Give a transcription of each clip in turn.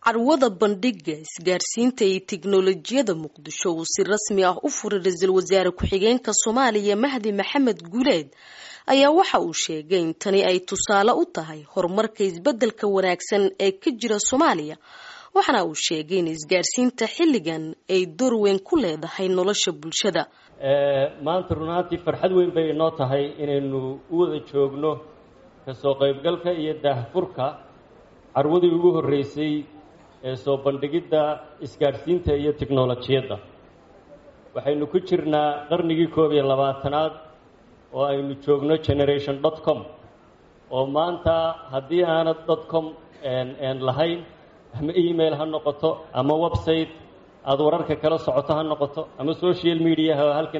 carwada bandhiga isgaarsiinta iyo tiknolojiyada muqdisho uu si rasmi ah u furay ra-iisul wasaare ku-xigeenka soomaaliya mahdi maxamed guuleed ayaa waxa uu sheegay in tani ay tusaale u tahay horumarka isbedelka wanaagsan ee ka jira soomaaliya waxaana uu sheegay in isgaarsiinta xilligan ay door weyn ku leedahay nolosha bulshada maanta runaantii farxad weyn bay inoo tahay inaynu u wada joogno kasoo qaybgalka iyo daahfurka carwadii ugu horreysay ee soo bandhigidda isgaadhsiinta iyo tiknolojiyadda waxaynu ku jirnaa qarnigii koob iyo labaatanaad oo aynu joogno generation dot com oo maanta haddii aanad dot com n lahayn ama email ha noqoto ama website aada wararka kala socoto ha noqoto ama social mediaha halkan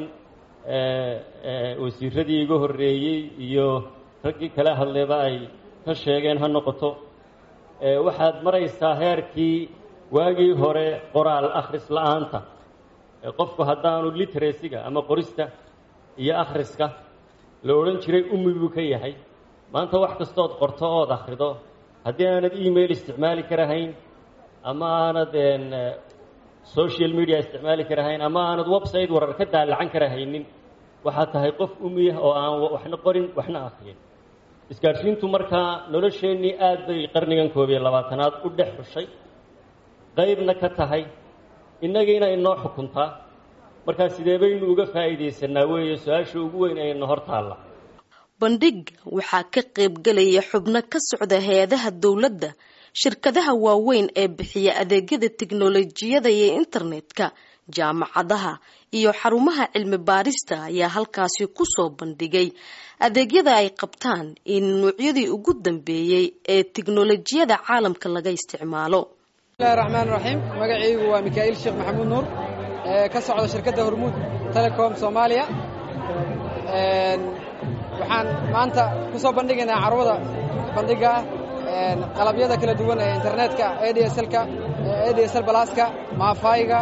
wasiiradii iga horreeyey iyo raggii kala hadleeba ay ka sheegeen ha noqoto waxaad maraysaa heerkii waagii hore qoraal akhris la-aanta qofku haddaanu literacyga ama qorista iyo akhriska la odhan jiray umi buu ka yahay maanta wax kastood qorto ood akhrido haddii aanad email isticmaali karahayn ama aanad social media isticmaali karahayn ama aanad website warar ka daalacan karahaynin waxaad tahay qof umiyah oo aan waxna qorin waxna akhriyin isgaadhsiintu markaa nolosheennii aad bay qarnigan koob iyo labaatanaad u dhex xushay qaybna ka tahay innagiina inoo xukuntaa markaa sidee baynu uga faa'iidaysanaa weeye su-aasha ugu weyn ayna hor taalla bandhiga waxaa ka qaybgalaya xubno ka socda hay-adaha dowladda shirkadaha waaweyn ee bixiya adeegyada tiknolojiyada iyo internetka jaamacadaha iyo xarumaha cilmi baarista ayaa halkaasi kusoo bandhigay adeegyada ay qabtaan in nuucyadii ugu dambeeyey ee tiknolojiyada caalamka laga isticmaalo bismillahi raxmaan raxiim magacaygu waa mikaa'iil sheekh maxamuud nuur ee ka socda shirkadda hormuud telecom soomaaliya waxaan maanta ku soo bandhigaynaa carwada bandhiga ah qalabyada kala duwan ee internetka adslka adsl balaska maafayga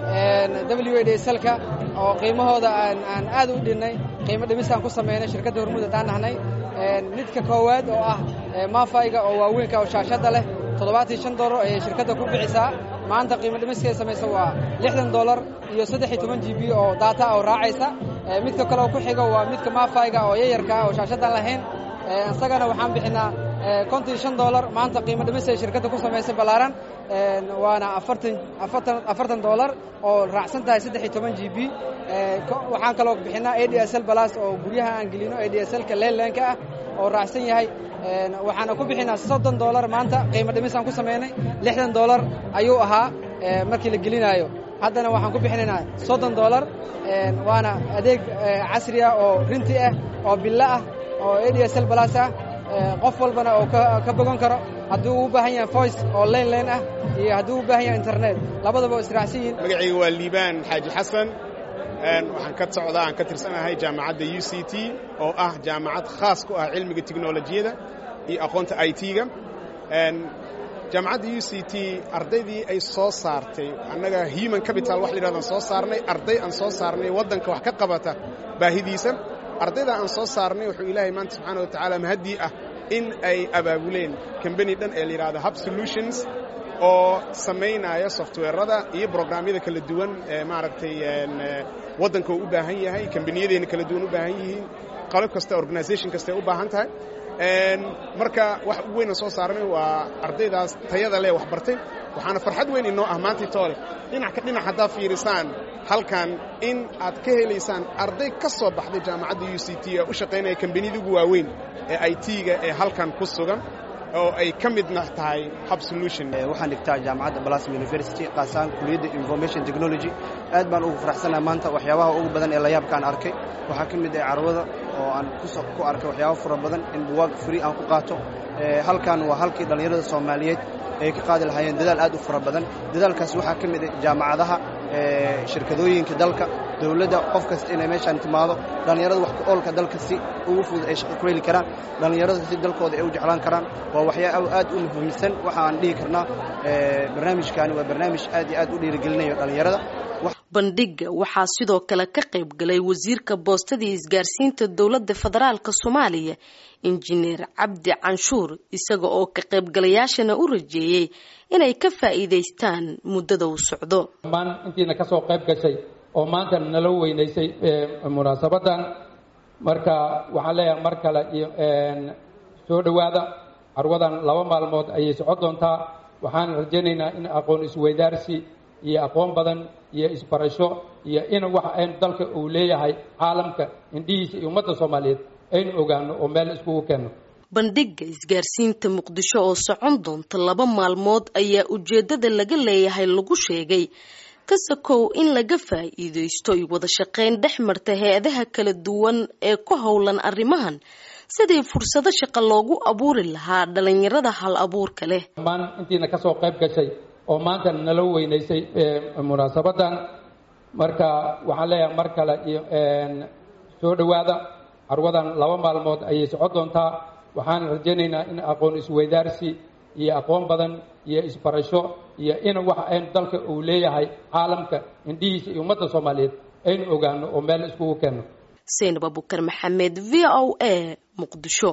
w adslka oo qiimahooda aan aad u dhinnay qiimo dhimisaan ku samaynay shirkadda hormuud haddaan nahnay midka koowaad oo ah maafayga oo waaweynka oo shaashadda leh toddobaatan shan dollar ayay shirkadda ku bixisaa maanta qiimo dhimiskay samaysa waa lixdan dollar iyo saddex iyo toban g b oo daata oo raacaysa midka kale oo ku xigo waa midka maafayga oo yayarka ah oo shaashaddan lahayn isagana waxaan bixinaa konton iyo shan dollar maanta qiimo dhimis ay shirkadda ku samaysay ballaaran waana afartan afartan afartan dollar oo raacsan tahay saddex iyo toban g b waxaan kaloo bixinaa a d s l balas oo guryaha aan gelino a d s lka leeleenka ah oo raacsan yahay waxaana ku bixinaa soddon dollar maanta qiimo dhimisaan ku samaynay lixdan dollar ayuu ahaa markii la gelinaayo haddana waxaan ku bixinaynaa soddon dollar waana adeeg casri ah oo rinti ah oo billo ah oo a d s l balas ah qof walbana oo ka bogan karo haddii uu u baahan yahay voice oo layn layn ah iyo haddii u u baahan yahay internet labadaba oo israacsan yihiin magacayga waa liibaan xaaji xasan waxaan ka socdaa aan ka tirsanahay jaamacadda u c t oo ah jaamacad khaas ku ah cilmiga tiknolojiyada iyo aqoonta i t-ga jaamacadda u c t ardaydii ay soo saartay annaga human capital wax la yidhahdaan soo saarnay arday aan soo saarnay waddanka wax ka qabata baahidiisa ardayda aan soo saarnay wuxuu ilaahay maanta subxaana wa tacaala mahaddii ah in ay abaabuleen kambani dhan ee la yidhahdo hub solutions oo samaynaya softweerada iyo brograamyada kala duwan ee maaragtay waddanka uu u baahan yahay kambaniyadeenna kala duwan u baahan yihiin qalab kasta organisation kasta ay u baahan tahay marka wax ugu weyn aan soo saarnay waa ardaydaas tayada leh wax bartay waxaana farxad weyn inoo ah maantii toole dhinac ka dhinac haddaad fiirisaan halkan in aad ka helaysaan arday ka soo baxday jaamacadda u c t ee u shaqaynaya kambaniyada ugu waaweyn ee i t-ga ee halkan ku sugan oo ay ka midna tahay hub solution waxaan dhigtaa jaamacadda blasm university qaasaan kuliyadda information technology aad baan ugu faraxsanaha maanta waxyaabaha ugu badan ee layaabkaan arkay waxaa ka mid ah carwada oo aan ku arkay waxyaaba fara badan in buwaag free aan ku qaato halkan waa halkii dhallinyarada soomaaliyeed ay ka qaadi lahaayeen dadaal aad u fara badan dadaalkaas waxaa ka mid ah jaamacadaha shirkadooyinka dalka dowladda qof kasta inay meeshaan timaado dhallinyarada wax ku-oolka dalka si ugu fudud ay shaqo ku heli karaan dhallinyarada si dalkooda ay u jeclaan karaan waa waxyaaba aad u muhiimsan waxa aan dhihi karnaa barnaamijkaani waa barnaamij aad iyo aad u dhiirigelinayo dhallinyarada bandhiga waxaa sidoo kale ka qayb galay wasiirka boostadii isgaarsiinta dowladda federaalk soomaaliya injineer cabdi canshuur isaga oo ka qaybgalayaashana u rajeeyey inay ka faa'iidaystaan muddada uu socdo dhammaan intiina kasoo qayb gashay oo maanta nala weynaysay munaasabadan marka waxaan leeyahay mar kale iyo soo dhowaada carwadan laba maalmood ayay socon doontaa waxaan rajaynaynaa in aqoon isweydaarsi iyo aqoon badan iyo isbarasho iyo in wax aynu dalka uu leeyahay caalamka indhihiisa iyo ummadda soomaaliyeed aynu ogaano oo meel iskugu keenno bandhiga isgaarsiinta muqdisho oo socon doonta laba maalmood ayaa ujeedada laga leeyahay lagu sheegay kasakow in laga faa'iidaysto iyo wada shaqayn dhex marta hay-adaha kala duwan ee ku howlan arrimahan sidii fursado shaqo loogu abuuri lahaa dhalinyarada hal abuurka leh dhammaan intiina kasoo qayb gashay oo maanta nala weynaysay munaasabadan marka waxaan leeyahay mar kale iyo soo dhowaada carwadan laba maalmood ayay socon doontaa waxaan rajaynaynaa in aqoon isweydaarsi iyo aqoon badan iyo isbarasho iyo in wax aynu dalka uu leeyahay caalamka indhihiisa iyo ummadda soomaaliyeed aynu ogaano oo meel iskugu keenno saynab abukar maxamed v o a muqdisho